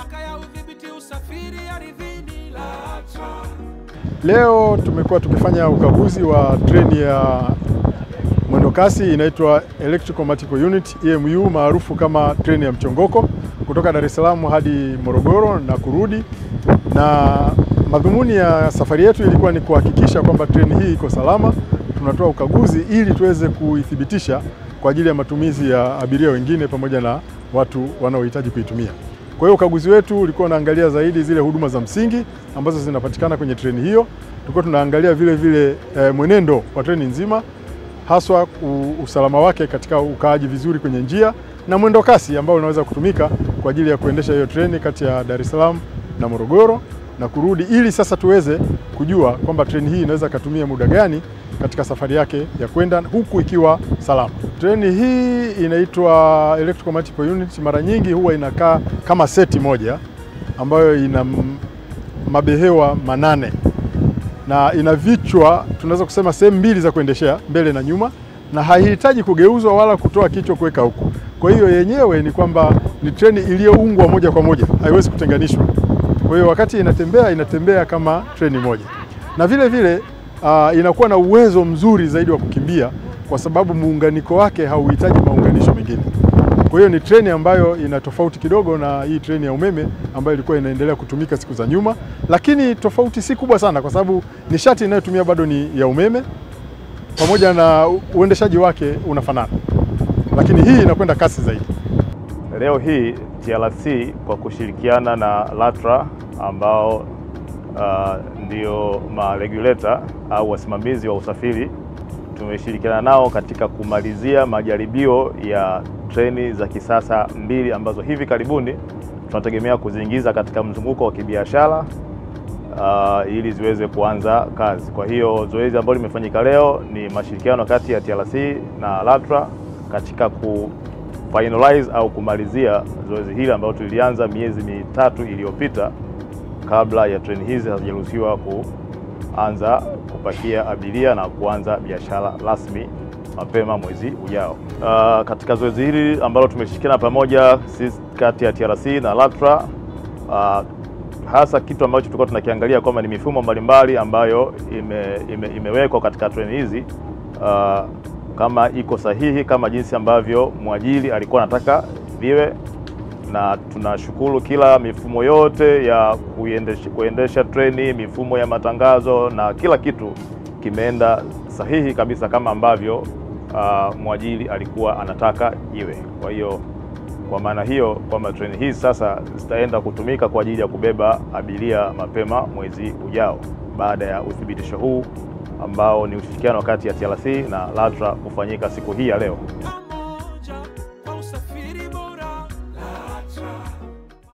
mamlaka ya udhibiti usafiri ardhini LATRA. Leo tumekuwa tukifanya ukaguzi wa treni ya mwendokasi inaitwa Electrical Multiple Unit EMU maarufu kama treni ya mchongoko kutoka Dar es Salaam hadi Morogoro na kurudi, na madhumuni ya safari yetu ilikuwa ni kuhakikisha kwamba treni hii iko salama. Tunatoa ukaguzi ili tuweze kuithibitisha kwa ajili ya matumizi ya abiria wengine pamoja na watu wanaohitaji kuitumia. Kwa hiyo ukaguzi wetu ulikuwa unaangalia zaidi zile huduma za msingi ambazo zinapatikana kwenye treni hiyo. Tulikuwa tunaangalia vile vile e, mwenendo wa treni nzima haswa usalama wake katika ukaaji vizuri kwenye njia na mwendo kasi ambao unaweza kutumika kwa ajili ya kuendesha hiyo treni kati ya Dar es Salaam na Morogoro na kurudi, ili sasa tuweze kujua kwamba treni hii inaweza kutumia muda gani katika safari yake ya kwenda huku ikiwa salama. Treni hii inaitwa Electrical Multiple Unit. Mara nyingi huwa inakaa kama seti moja ambayo ina mabehewa manane na ina vichwa, tunaweza kusema sehemu mbili za kuendeshea, mbele na nyuma, na haihitaji kugeuzwa wala kutoa kichwa kuweka huku. Kwa hiyo yenyewe ni kwamba ni treni iliyoungwa moja kwa moja, haiwezi kutenganishwa. Kwa hiyo wakati inatembea inatembea kama treni moja, na vile vile uh, inakuwa na uwezo mzuri zaidi wa kukimbia kwa sababu muunganiko wake hauhitaji maunganisho mengine. Kwa hiyo ni treni ambayo ina tofauti kidogo na hii treni ya umeme ambayo ilikuwa inaendelea kutumika siku za nyuma, lakini tofauti si kubwa sana, kwa sababu nishati inayotumia bado ni ya umeme pamoja na uendeshaji wake unafanana, lakini hii inakwenda kasi zaidi. Leo hii TRC kwa kushirikiana na LATRA ambao uh, ndio maregulator au wasimamizi wa usafiri tumeshirikiana nao katika kumalizia majaribio ya treni za kisasa mbili ambazo hivi karibuni tunategemea kuziingiza katika mzunguko wa kibiashara uh, ili ziweze kuanza kazi. Kwa hiyo zoezi ambalo limefanyika leo ni mashirikiano kati ya TRC na LATRA katika ku finalize au kumalizia zoezi hili ambalo tulianza miezi mitatu iliyopita kabla ya treni hizi hazijaruhusiwa kuanza kupakia abiria na kuanza biashara rasmi mapema mwezi ujao. Uh, katika zoezi hili ambalo tumeshirikiana pamoja sisi kati ya TRC na LATRA uh, hasa kitu ambacho tulikuwa tunakiangalia kwamba ni mifumo mbalimbali ambayo ime, ime, imewekwa katika treni hizi uh, kama iko sahihi kama jinsi ambavyo mwajiri alikuwa anataka viwe, na tunashukuru kila mifumo yote ya kuendesha, kuendesha treni, mifumo ya matangazo na kila kitu kimeenda sahihi kabisa kama ambavyo uh, mwajiri alikuwa anataka iwe. Kwa hiyo kwa maana hiyo kwamba treni hizi sasa zitaenda kutumika kwa ajili ya kubeba abiria mapema mwezi ujao baada ya uthibitisho huu ambao ni ushirikiano kati ya TRC na LATRA kufanyika siku hii ya leo.